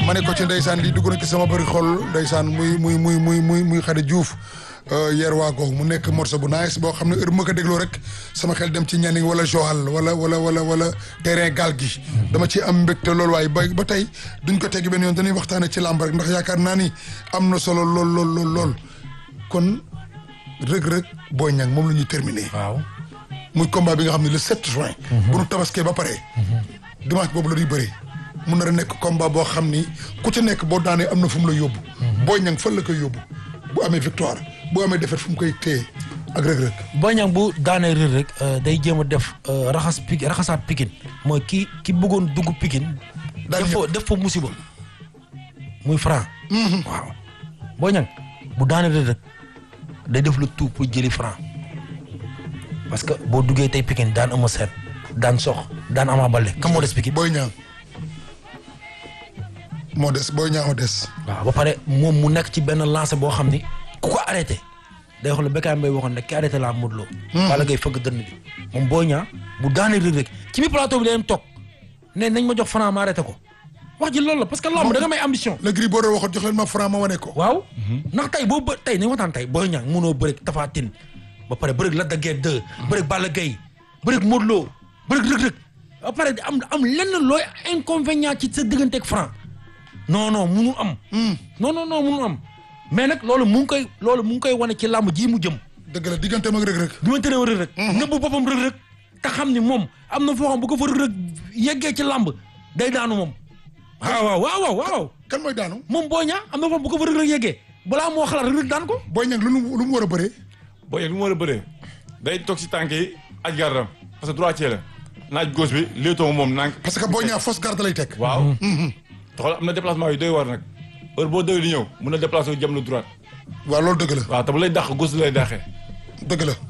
ma ne ko ci ndeysaan lii dugg na ci sama bëri xol ndeysaan muy muy muy muy muy muy Xadi Diouf yeer waa googu mu nekk morceau bu nice boo xam ne heure bu ma ko dégloo rek sama xel dem ci ñaning wala Joal wala wala wala wala terrain gaal gi dama ci am mbégte loolu waaye ba ba tey duñ ko tegg benn yoon dañuy waxtaane ci làmb rek ndax yaakaar naa ni am na solo lool lool lool lool kon rëg-rëg Boy Niang moom la ñuy terminé waaw muy combat bi nga xam ne le 7 juin bu nu tabaskee ba pare dimanche boobu la ñuy bëri mun na a nekk combat boo xam ni ku ci nekk boo daanee am na fu mu la yóbbu Boy Niang fan la koy yóbbu bu amee victoire bu amee défaite fu mu koy téye ak rëg-rëg Boy Niang bu daanee rër rek day jéem a def raxas pik raxasaat pikin mooy ki ki bëggoon dugg pikin Daal def fa def fa musiba muy franc waaw Boy Niang bu daanee rër rek day def le tout pour jëli franc parce que boo duggee tey pikin daan ama seet daan sox daan ama balde kam moo des pikin Boy Niang moo des Boy Niang moo des waaw ba pare moom mu nekk ci benn lancé boo xam ni ku ko arrêté day wax la Bécaye Mbaye waxoon ne ki arrêté laa Modou Lo Balla Gaye fëgg dënn bi moom Boy Niang bu daanee rëg rek ci biir plateau bi day dem toog ne nañ ma jox franc ma arrêté ko wax ji loolu la parce que lamb da nga may ambition le Gris Bordeaux waxoon jox leen ma franc ma wane ko waaw ndax tey boo bë tey nañ waxtaan tey Boy Niang mënoo bëreeg Tapha Tine ba pare bëreeg Lac de Guiers 2 bëreeg Balla Gaye bëreeg Modou Lo bëreeg Reug Reug ba pare di am am lenn looy inconvénient ci sa digganteeg franc non non munul am non non non munul am mais nag loolu mu ngi koy loolu mu ngi koy wane ci làmb ji mu jëm dëgg la digganteem ak rëg-rëg du ma tëree Reug Reug nëbbu boppam Reug Reug te xam ni moom am na foo xam bu ko fa Reug Reug yeggee ci làmb day daanu moom waaw waaw waaw waaw waaw kan mooy daanu moom Boy Niang am na foo xam bu ko fa Reug Reug yeggee balaa moo xalaat Reug Reug daan ko Boy Niang lu mu lu mu war a bëree Boy Niang lu mu war a bëree day toog si tànk yi aj gardam parce que droitier la naaj gauche bi léetoo moom nànk parce que Boy Niang fausse garde lay teg waaw te xool am na déplacement yu doy war nag heure boo doy di ñëw mun na déplacé wu jëm lu droite waaw loolu dëgg la waaw te bu lay dàq gauche lay dàqee dëgg la